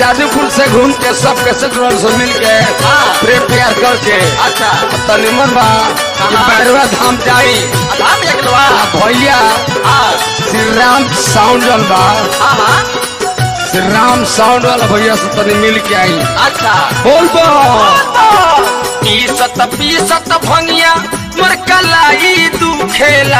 आजादीपुर से घूम के सब के सेक्टर से मिल के हाँ। प्रेम प्यार करके अच्छा तनिमन बा कि हाँ। बैरवा धाम जाई धाम एक लवा आ भैया हाँ श्री राम साउंड वाला बा हाँ हाँ श्री राम साउंड वाला भैया से तनी मिल के आई अच्छा बोल बो पीसत पीसत भंगिया मोर कलाई दुखेला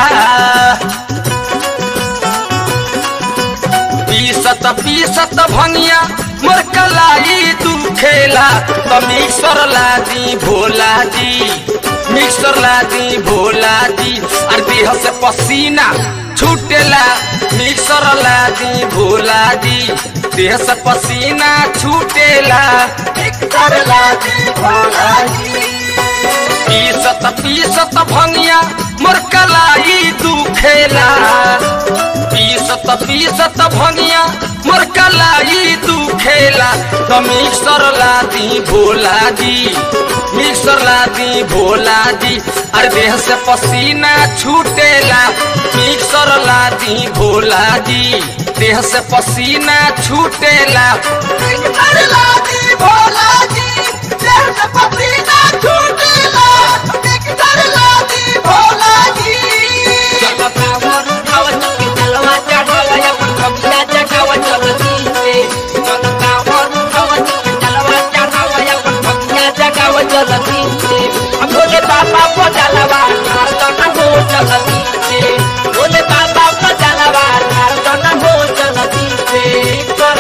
पीसत पीसत भंगिया मोर कलाई दुखेला त मिक्सर लादी भोला जी मिक्सर लादी भोला जी और देह से पसीना छूटेला मिक्सर लादी भोला जी देह से पसीना छूटेला मिक्सर लादी भोला जी पीसत पीसत भंगिया मोर कलाई दुखेला पीसत पीसत भंगिया मोर कलाई दुखेला त मिक्सर लादी भोला जी मिक्सर लादी भोला जी अरे देह से पसीना छूटेला मिक्सर लादी भोला जी देह से पसीना छूटेला मिक्सर लादी भोला जी देह से पसीना छूटेला मिक्सर लादी भोला जी भोले बाबा को जलवा हो चलती भोले बाबा को जलवा हो चलती कर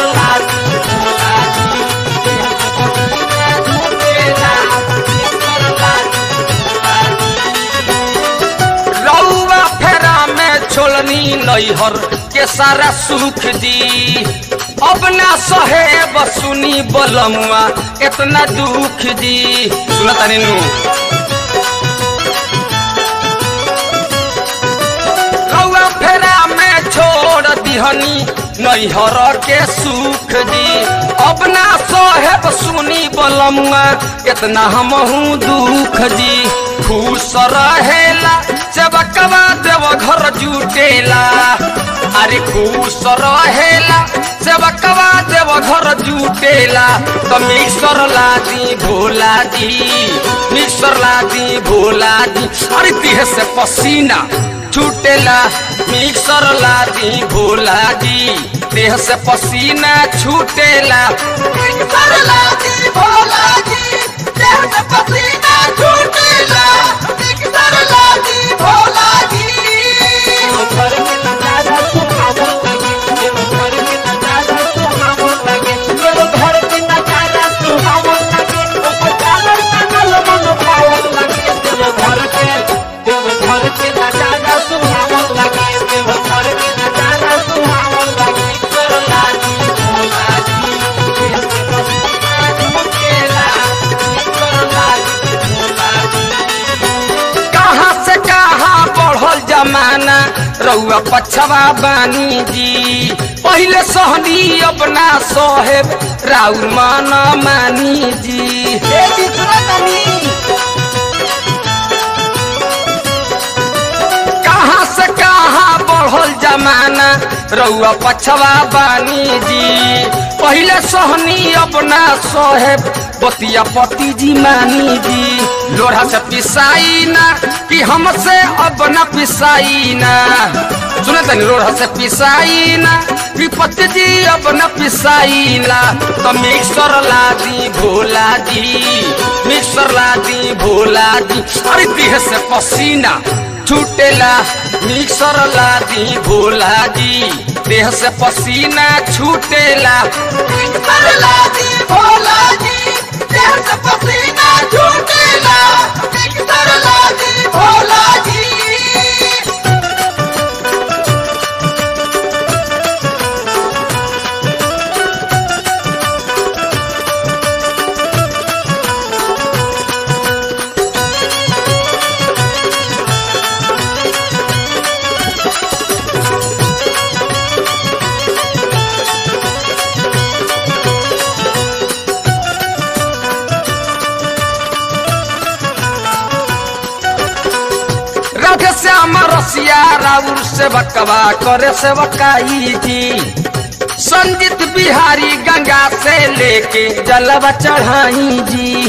रउआ फेरा में छोलनी नैहर के सारा सुख दी अब ना सहे बसुनी बलमुआ इतना दुख दी सुना तानी नु रउआ फेरा में छोड़ दिहनी नैहर के सुख दी अब ना साहेब सुनी बलमुआ इतना हमहू दुख दी खुश रहेला सेवकवा देव घर जुटेला अरे खुश रहेला सेवकवा देव घर जुटेला तो मिक्सर लादी भोला जी मिक्सर लादी भोला जी अरे देह से पसीना छूटेला मिक्सर लादी भोला जी देह से पसीना छूटेला मिक्सर लादी भोला जी देह से पसीना छूटेला मिक्सर लादी भोला जी कहाँ से कहाँ बढ़ल जमाना रउआ पछवा बानी जी पहले सहनी अपना सोहेब राउर मन मानी जी कहाँ से कहाँ बढ़ल जमाना रउआ पछवा बानी जी पहले सहनी अपना सोहेब बतिया पति जी मानी जी लोढ़ा से पिसाई ना कि हमसे अब न पिसाई ना सुने तनी लोढ़ा से पिसाई ना कि पति जी अब न पिसाई ना तो मिक्सर ला दी भोला जी मिक्सर ला दी भोला जी अरे देह से पसीना छूटेला मिक्सर ला दी भोला जी देह से पसीना छूटेला मिक्सर ला दी भोला जी देह से पसीना छूटेला मिक्सर ला दी भोला जी राधे श्याम रसिया राउर से बकवा करे से बकाई जी संजीत बिहारी गंगा से लेके जलवा चढ़ाई जी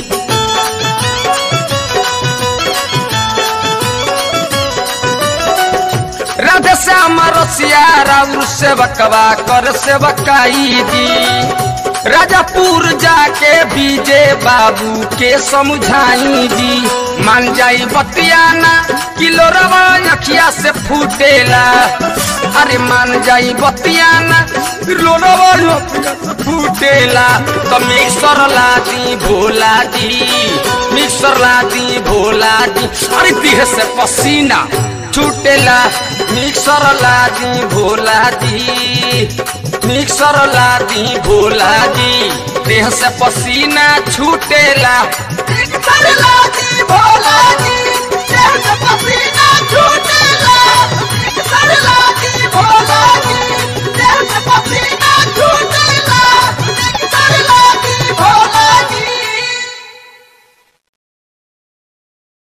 राधे श्याम रसिया राउर सेवकवा कर सेवकाई जी राजापुर जाके बीजे बाबू के समझाई जी मान जाई बतियाना किलो रवा अखिया से फूटेला अरे मान जाई बतियाना किलो रवा अखिया से फूटेला तो मिक्सर ला दी भोला जी मिक्सर ला दी भोला जी अरे देह से पसीना छूटेला मिक्सर ला दी भोला जी मिक्सर ला दी भोला जी देह से पसीना छूटेला मिक्सर ला दी भोला जी